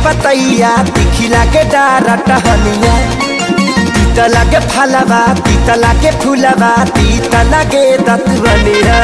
पतैया तीखी लागे डारा टहनिया तीत लागे फलवा तीत लागे फूलवा तीत लागे दतवनिया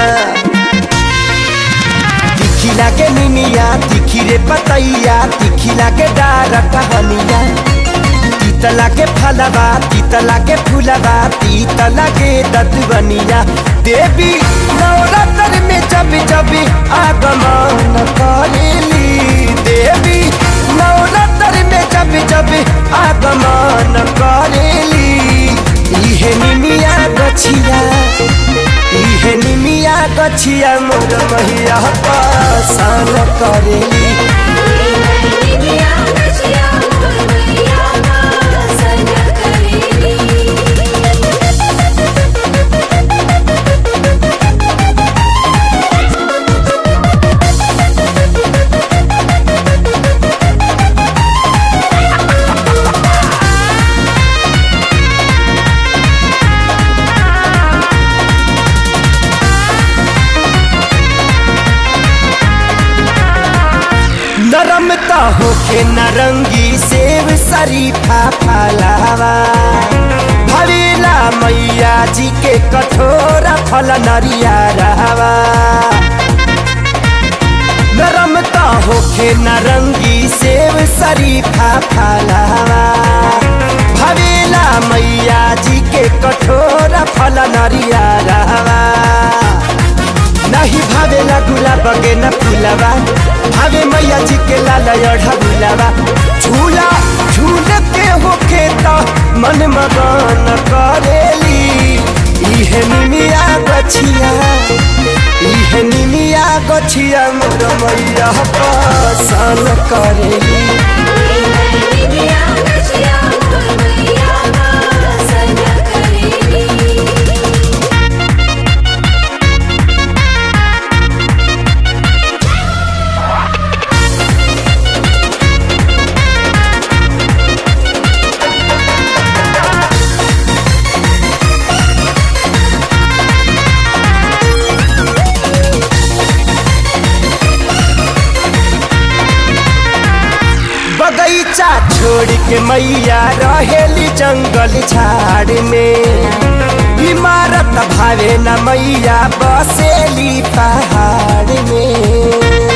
तीखी लागे निमिया तीखी रे पतैया तीखी लागे डारा टहनिया तीत लागे फलवा तीत लागे फूलवा तीत लागे दतवनिया देवी नवरात्र में जब जब आगमन करेली देवी नवरात्र में जब जब आगमन करेली इहे निमिया गछिया इहे निमिया गछिया मोर मैया पासन करेली नरमता होके नरंगी सेव शरीफा फलावा भवेला मैया जी के कठोरा फल नरिया रहवा नरमता होके नरंगी सेव शरीफा फलावा भवेला मैया जी के कठोरा फल नरिया रहवा नहीं भावेला गुलाब के न फूलवा भावे मैया जी के लाल अढ़ा गुलाबा झूला झूल के होके तो मन मगन करेली इहे निमिया गछिया इहे निमिया गछिया मोर मैया पसन करेली बगैचा छोड़ के मैया रहेली जंगल झाड़ में इमारत भावे न मैया बसेली पहाड़ में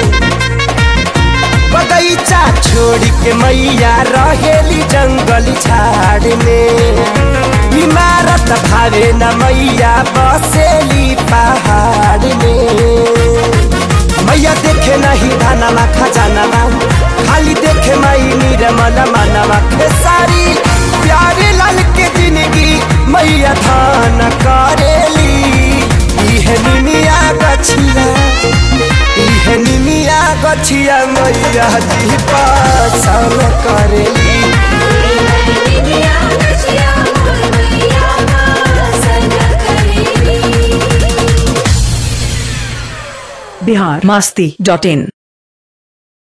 बगैचा छोड़ के मैया रहेली जंगल झाड़ में इमारत भावे न मैया बसेली पहाड़ में मैया देखे नहीं धानमा खजानामा खाली देखे माई निर्मल मानवा खेसारी प्यारे लाल के जिंदगी मैया धान करेली इहे निमिया गछिया इहे निमिया गछिया मैया जी पासन करेली बिहार मस्ती डॉट इन